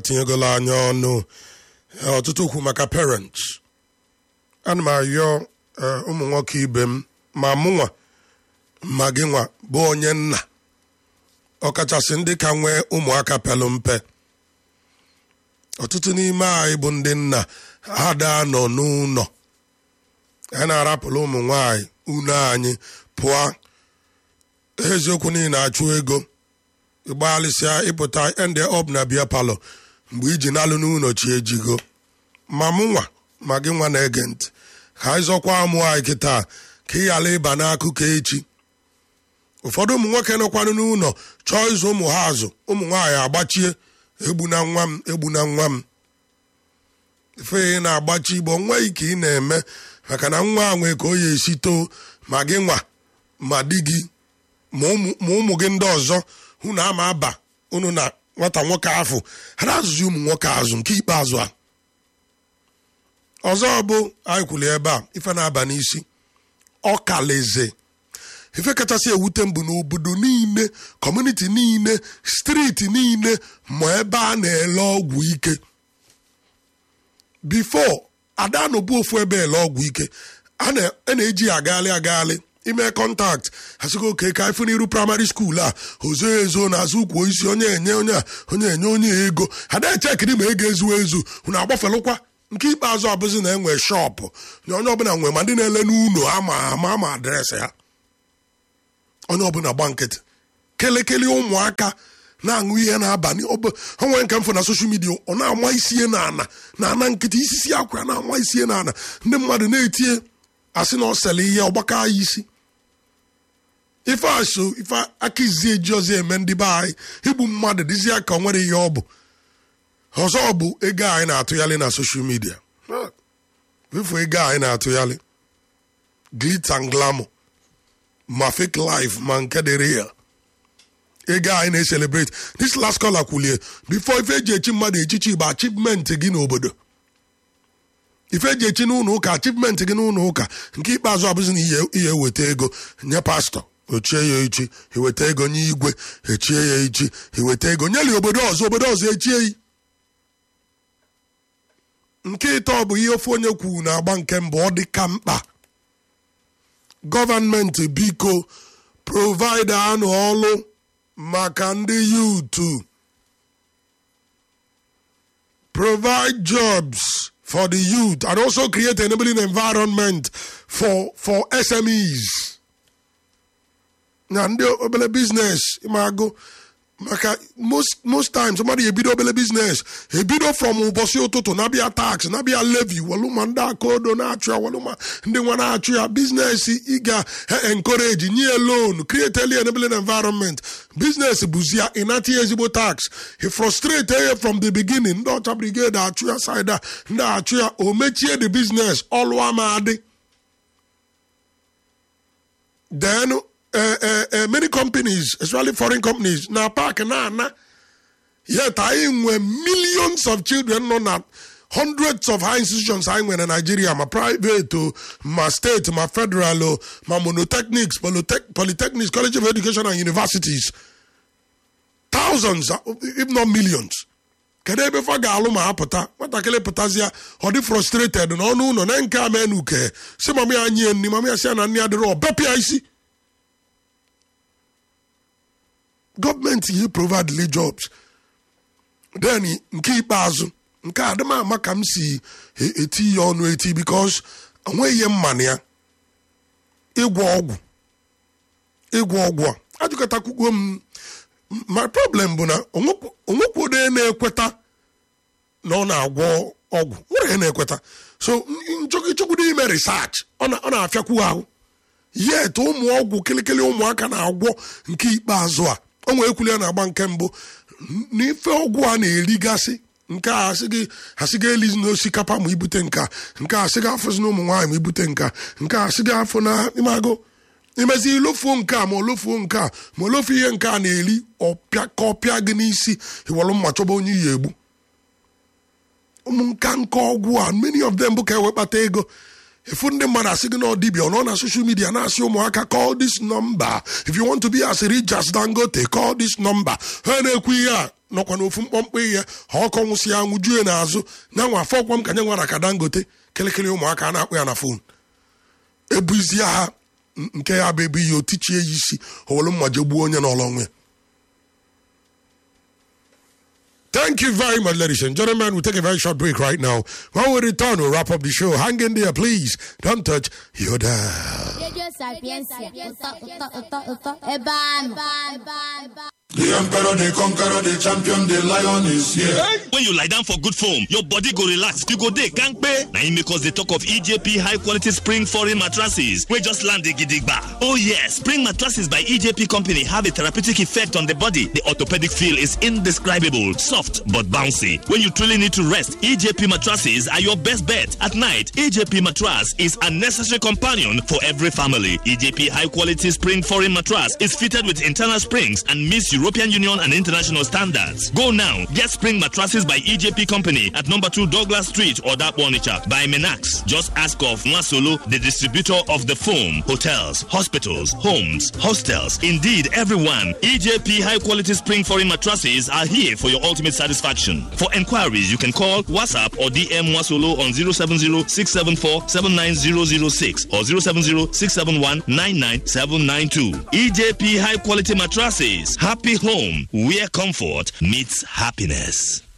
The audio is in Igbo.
tinyegola anya ọnụ ọtụtụ okwu maka parents ana m ayọ ụmụ nwoke ibe m ma mụnwa ma gị nwa bụ onye nna ọkachasị ndị ka nwee ụmụaka pelụ mpe ọtụtụ n'ime anyị bụ ndị nna ada nọ n'ụlọ a na-arapụrụ ụmụ nwanyị unu anyị pụọ eziokwu niile achụ ego ịgbalịsịa ịpụta ende ọb na bịa palọ mgbe iji nalụ n'ụlọ chi ejigo ma mụ nwa ma gị nwa na-ege ntị ka anyị zọkwa ụmụ anyị kịta ka ị ghara ịba n'akụkọ echi ụfọdụ ụmụ nwoke nọkwanụ n'ụlọ chọọ ịzụ ụmụ ha azụ ụmụ nwaanyị agbachie egbu na nwa m egbu na nwa m ife ị na-agbachi igbo nweghị ka ị na-eme maka na nwa a nwee ka o ya esi too ma gị nwa ma di gị ma ụmụ gị ndị ọzọ hụ na ama aba unu na nwata nwoke ahụ ha na-azụzi ụmụ nwoke azụ nke ikpeazụ a ọzọ bụ anyị kwuli ebe a ife na-aba n'isi ọkalaeze ife kachasị ewute mbụ n'obodo niile kọmuniti niile steeti niile ma ebe a na-ele ọgwụ ike bifo ada nọbụ ofu ebe ele ọgwụ ike a na-eji ya agaghalị agaghalị ime kọntakt asịgo oke ka ife n'iru praịmarị skuul a ozo ezo na-azụ ukwu isi onye enye onye a onye enye onye ego ada echekiri ma ego ezuo ezu hụ na agbafelụkwa nke ikpeazụ abụzi na enwe shọpụ na onye ọbụla nwe ma ndị na-ele n'ụlọ ama ama ama adreesị ha onye ọbụla gba nkịtị kelekele ụmụaka na-aṅụ ihe na-abalị onwe nke mfụ na soshal midia ọ na-ama isie na ana na ana nkịtị isisi akwa na-ama isie na ana ndị mmadụ na-etinye asị na ọ sele ihe ọgbakọ anyị isi ife aso ife aka izi eji ọzọ eme ndị be anyị igbu mmadụ dịzie ka ọ nwere ihe ọ bụ ọzọ bụ ego anyị na-atụgharị na soshal midia ifu ego anyị na-atụgharị glitz and glamour ma fake life ma nke dị real ego anyị na-eselebrate this last caller kwulie before ife eji echi mmadụ echichi bụ achievement gị n'obodo ife eji echi n'ụlọ ụka achievement gị n'ụlọ ụka nke ikpeazụ abụzi na ihe eweta ego nye pastọ ochie ya echi eweta ego nye igwe echie ya echi eweta ego nyeli obodo ọzọ obodo ọzọ echie yi nke ịtọ bụ ihe ofu onye kwuru na-agba nke mbụ ọ dị ka mkpa gọọmenti biko provaịda anụ ọlụ maka ndị yutu provide jobs for the youth and also create an enabling environment for for SMEs na ndị obere biznes ịmagụ maka most most times mmadụ ebido obere biznes ebido from ụbọchị ụtụtụ na-abịa tax na-abịa levy walụma ndị aka odo na-achụ ya walụma ndị nwa na-achụ ya biznes ị ga-encourage nye loan create early enabling environment biznes bụzi ya ịnata ya ezigbo tax he frustrate ya from the beginning ndị ọcha brigade achụ ya side ndị achụ ya o mechie the business ọlụ ama adị then uh, uh, uh, many companies, especially foreign companies, na park na na. Yet I nwere millions of children nọ na hundreds of high institutions anyị nwere na Nigeria ma private o ma state ma federal o ma monotechnics polytechnics college of education and universities thousands if not millions kedu ebe fa ga-alụ ma ha pụta nwatakịrị pụtazịa ọ dị frustrated n'ọnụ ụlọ na nke amenu uke si mama ya nye nri mama ya si ya na nri adịrọ bepịa isi gọọmenti yi provide jobs then nke ikpeazụ nke adịmama ka m si eti ya ọnụ eti because onweghị ihe mmanụ ya ịgwọ ọgwụ ịgwọ ọgwụ a ajụkọtakwugo m my problem bụ na onwekwodo na-ekweta na ọ na-agwọ ọgwụ nwere na-ekweta so nchọgịchọgwudo ime research ọ na-afịakwu ahụ yet ụmụ ọgwụ kịlịkịlị ụmụaka na-agwọ nke ikpeazụ a onwe ekwuli ya na-agba nke mbụ n'ife ọgwụ a na-erigasị nke a asịga elizi n'osikapa ma ibute nka nke a asịga afọzi na ụmụ nwaanyị ma ibute nka nke a asịga afọ na ịmago imezi ilofuo nke a ma olofuo nke a ma olofu ihe nke a na-eri ọpịa ka ọpịa gị n'isi iwalụ mma chọba onye iyi egbu ụmụ nka nka ọgwụ a many of them bụ ka ewekpata ego efu ndị mmadụ asị gị na ọdịbịa nọ na social media na-asị ụmụaka call this number if you want to be as rich as dangote call this number ha na-ekwu ihe a nọkwa n'ofu mkpọmkpọ ihe ha ọkọ nwụsị ya nwụjuo ya n'azụ na nwa afọ ọkwa m ka nye nwara ka dangote kelekele ụmụaka a na-akpụ ya na fon ebuzie ha nke ya bụ ebe ihe otichie ya isi owelu mma je gbuo onye n'ọlọ onwe Thank you very much, ladies and gentlemen. We'll take a very short break right now. When we return, we'll wrap up the show. Hang in there, please. Don't touch your dial. Radio Sapiencia. Ụtọ, ụtọ, ụtọ, ụtọ. Ebe anụ. The emperor, the conqueror, the champion, the lion is here. when you lie down for good form your body go relax you go dey kampe na im make us dey talk of ejp high quality spring foreign mattresses wey just land gidigba oh yes spring mattresses by ejp company have a therapeutic effect on the body the orthopedic feel is indescribable soft but bouncy when you truly need to rest ejp mattresses are your best bet at night ejp mattress is a necessary companion for every family ejp high quality spring foreign mattress is fitted with internal springs and meets european union and international standards go now get spring mattresses by EJP Company at number 2 Douglas Street or Onitsha by Menax. Just ask of Masolo, the distributor of the foam, hotels, hospitals, homes, hostels, indeed everyone. EJP high quality spring foreign mattresses are here for your ultimate satisfaction. For enquiries, you can call WhatsApp or DM Masolo on 070-674-79006 or 070-671-99792. EJP high quality mattresses. Happy home where comfort meets happiness.